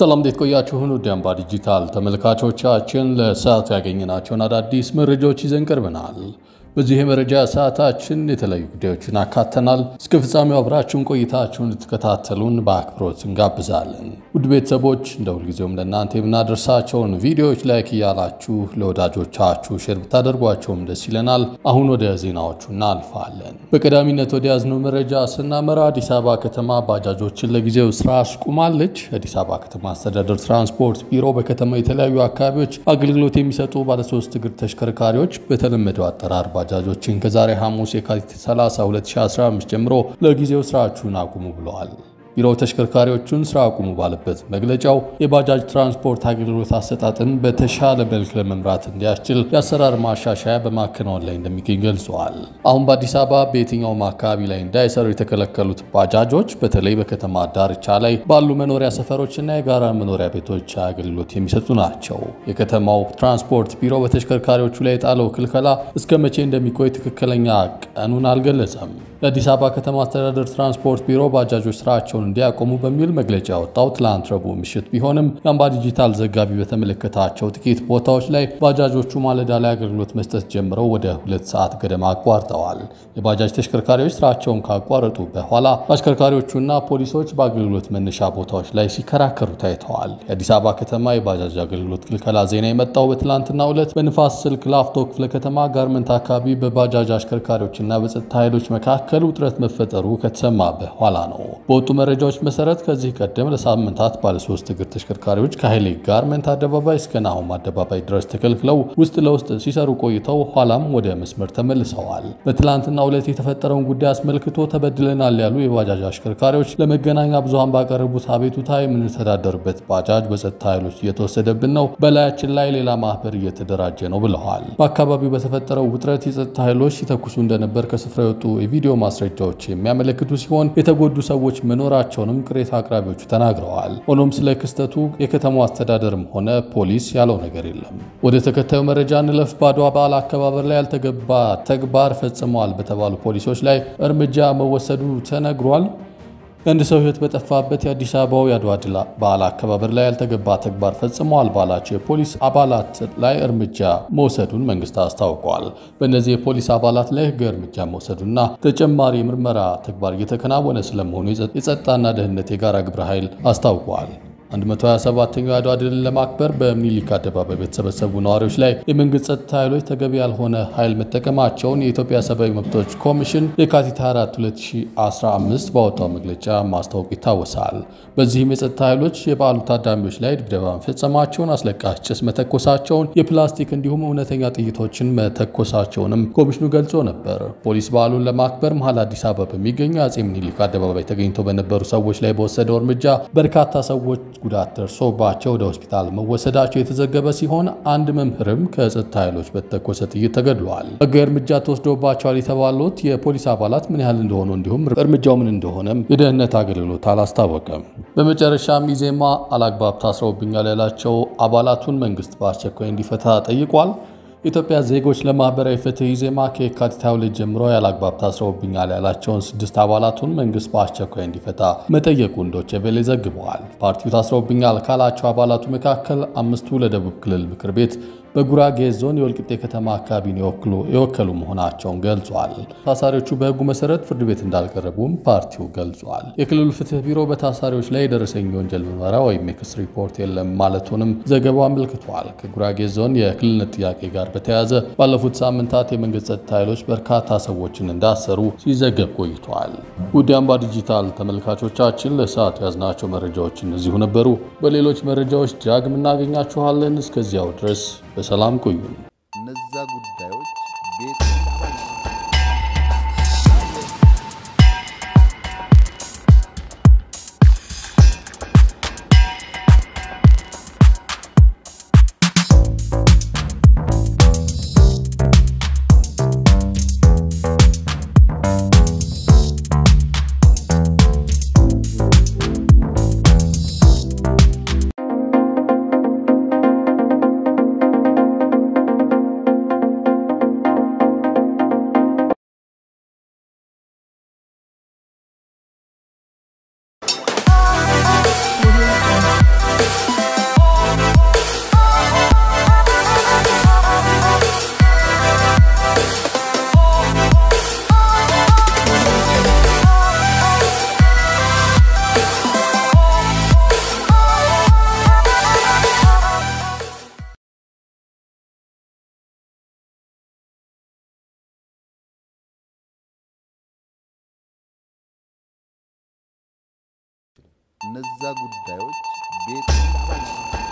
ሰላም እንዴት ቆያችሁን? ውድ አምባ ዲጂታል ተመልካቾቻችን ለሰዓቱ ያገኘናቸውን አዳዲስ መረጃዎች ይዘን ቀርበናል። በዚህ የመረጃ ሰዓታችን የተለያዩ ጉዳዮችን አካተናል። እስከ ፍጻሜው አብራችሁን ቆይታችሁን ልትከታተሉን በአክብሮት እንጋብዛለን። ውድ ቤተሰቦች እንደ ሁልጊዜውም ለእናንተ የምናደርሳቸውን ቪዲዮዎች ላይክ እያላችሁ ለወዳጆቻችሁ ሼር ብታደርጓቸውም ደስ ይለናል። አሁን ወደ ዜናዎቹ እናልፋለን። በቀዳሚነት ወደ ያዝነው መረጃ ስናመራ አዲስ አበባ ከተማ ባጃጆችን ለጊዜው ስራ አስቁማለች። የአዲስ አበባ ከተማ አስተዳደር ትራንስፖርት ቢሮ በከተማ የተለያዩ አካባቢዎች አገልግሎት የሚሰጡ ባለሶስት እግር ተሽከርካሪዎች በተለመደው አጠራር ባጃጆችን ከዛሬ ሐሙስ የካቲት 30 2015 ጀምሮ ለጊዜው ስራችሁን አቁሙ ብለዋል። ቢሮው ተሽከርካሪዎቹን ስራ አቁሙ ባለበት መግለጫው የባጃጅ ትራንስፖርት አገልግሎት አሰጣጥን በተሻለ መልክ ለመምራት እንዲያስችል የአሰራር ማሻሻያ በማከናወን ላይ እንደሚገኝ ገልጸዋል። አሁን በአዲስ አበባ በየትኛውም አካባቢ ላይ እንዳይሰሩ የተከለከሉት ባጃጆች በተለይ በከተማ ዳርቻ ላይ ባሉ መኖሪያ ሰፈሮችና የጋራ መኖሪያ ቤቶች አገልግሎት የሚሰጡ ናቸው። የከተማው ትራንስፖርት ቢሮ በተሽከርካሪዎቹ ላይ የጣለው ክልከላ እስከ መቼ እንደሚቆይ ትክክለኛ ቀኑን አልገለጸም። የአዲስ አበባ ከተማ አስተዳደር ትራንስፖርት ቢሮ ባጃጆች ስራቸውን እንዲያቆሙ በሚል መግለጫ ያወጣው ትላንት ረቡዕ ምሽት ቢሆንም የአምባ ዲጂታል ዘጋቢ በተመለከታቸው ጥቂት ቦታዎች ላይ ባጃጆቹ ማለዳ ላይ አገልግሎት መስጠት ጀምረው ወደ ሁለት ሰዓት ገደማ አቋርጠዋል። የባጃጅ ተሽከርካሪዎች ስራቸውን ካቋረጡ በኋላ አሽከርካሪዎቹና ፖሊሶች በአገልግሎት መነሻ ቦታዎች ላይ ሲከራከሩ ታይተዋል። የአዲስ አበባ ከተማ የባጃጅ አገልግሎት ክልከላ ዜና የመጣው በትላንትናው ዕለት በንፋስ ስልክ ላፍቶ ክፍለ ከተማ ጋርመንት አካባቢ በባጃጅ አሽከርካሪዎችና በጸጥታ ኃይሎች መካከል ውጥረት መፈጠሩ ከተሰማ በኋላ ነው። በወጡ መረጃዎች መሰረት ከዚህ ቀደም ለሳምንታት ባለሶስት እግር ተሽከርካሪዎች ከኃይሌ ጋርመንት አደባባይ እስከ ናሆም አደባባይ ድረስ ተከልክለው ውስጥ ለውስጥ ሲሰሩ ቆይተው ኋላም ወደ መስመር ተመልሰዋል። በትላንትናው ዕለት የተፈጠረውን ጉዳይ አስመልክቶ ተበድለናል ያሉ የባጃጅ አሽከርካሪዎች ለመገናኛ ብዙሃን ባቀረቡት አቤቱታ የምንተዳደርበት ባጃጅ በጸጥታ ኃይሎች እየተወሰደብን ነው፣ በላያችን ላይ ሌላ ማህበር እየተደራጀ ነው ብለዋል። በአካባቢው በተፈጠረው ውጥረት የጸጥታ ኃይሎች ሲተኩሱ እንደነበር ከስፍራ የወጡ የቪዲዮ ማስረጃዎች የሚያመለክቱ ሲሆን የተጎዱ ሰዎች መኖራቸውንም ቅሬታ አቅራቢዎቹ ተናግረዋል። ሆኖም ስለ ክስተቱ የከተማው አስተዳደርም ሆነ ፖሊስ ያለው ነገር የለም። ወደ ተከታዩ መረጃ እንለፍ። በአድዋ በዓል አከባበር ላይ ያልተገባ ተግባር ፈጽመዋል በተባሉ ፖሊሶች ላይ እርምጃ መወሰዱ ተነግሯል። የአንድ ሰው ሕይወት በጠፋበት የአዲስ አበባው የአድዋ ድል በዓል አከባበር ላይ ያልተገባ ተግባር ፈጽመዋል ባላቸው የፖሊስ አባላት ላይ እርምጃ መውሰዱን መንግስት አስታውቋል። በእነዚህ የፖሊስ አባላት ላይ ሕጋዊ እርምጃ መውሰዱና ተጨማሪ የምርመራ ተግባር እየተከናወነ ስለመሆኑ የጸጥታና ደህንነት የጋራ ግብረ ኃይል አስታውቋል። 127ኛው የአድዋ ድልን ለማክበር በምኒልክ አደባባይ በተሰበሰቡ ነዋሪዎች ላይ የመንግስት ጸጥታ ኃይሎች ተገቢ ያልሆነ ኃይል መጠቀማቸውን የኢትዮጵያ ሰብአዊ መብቶች ኮሚሽን የካቲት 4 2015 ባወጣው መግለጫ ማስታወቁ ይታወሳል። በዚህም የጸጥታ ኃይሎች የበዓሉ ታዳሚዎች ላይ ድብደባ መፈጸማቸውን፣ አስለቃሽ ጭስ መተኮሳቸውን፣ የፕላስቲክ እንዲሁም እውነተኛ ጥይቶችን መተኮሳቸውንም ኮሚሽኑ ገልጾ ነበር። ፖሊስ በዓሉን ለማክበር መሀል አዲስ አበባ በሚገኘው አጼ ምኒልክ አደባባይ ተገኝተው በነበሩ ሰዎች ላይ በወሰደው እርምጃ በርካታ ሰዎች ጉዳት ደርሶባቸው ወደ ሆስፒታል መወሰዳቸው የተዘገበ ሲሆን አንድ መምህርም ከጸጥታ ኃይሎች በተተኮሰ ጥይት ተገድለዋል። ሕጋዊ እርምጃ ተወስዶባቸዋል የተባሉት የፖሊስ አባላት ምን ያህል እንደሆኑ እንዲሁም እርምጃው ምን እንደሆነም የደህንነት አገልግሎት አላስታወቀም። በመጨረሻም ኢዜማ አላግባብ ታስረውብኛል ያላቸው አባላቱን መንግስት በአስቸኳይ እንዲፈታ ጠይቋል። የኢትዮጵያ ዜጎች ለማህበራዊ ፍትህ ኢዜማ ከየካቲት 22 ጀምሮ ያለአግባብ ታስረውብኛል ያላቸውን ስድስት አባላቱን መንግስት በአስቸኳይ እንዲፈታ መጠየቁን ዶቼ ቬለ ዘግበዋል። ፓርቲው ታስረውብኛል ካላቸው አባላቱ መካከል አምስቱ ለደቡብ ክልል ምክር ቤት በጉራጌ ዞን የወልቂጤ ከተማ አካባቢን የወከሉ መሆናቸውን ገልጿል። ታሳሪዎቹ በህጉ መሰረት ፍርድ ቤት እንዳልቀረቡም ፓርቲው ገልጿል። የክልሉ ፍትህ ቢሮ በታሳሪዎች ላይ የደረሰኝ የወንጀል ምርመራ ወይም የክስ ሪፖርት የለም ማለቱንም ዘገባው አመልክቷል። ከጉራጌ ዞን የክልልነት ጥያቄ ጋር በተያያዘ ባለፉት ሳምንታት የመንግስት ጸጥታ ኃይሎች በርካታ ሰዎችን እንዳሰሩ ሲዘገብ ቆይቷል። ውድ አምባ ዲጂታል ተመልካቾቻችን ለሰዓቱ ያዝናቸው መረጃዎች እነዚሁ ነበሩ። በሌሎች መረጃዎች ዳግም እናገኛችኋለን። እስከዚያው ድረስ በሰላም ቆዩን። እነዛ ጉዳዮች ቤት እነዛ ጉዳዮች ቤት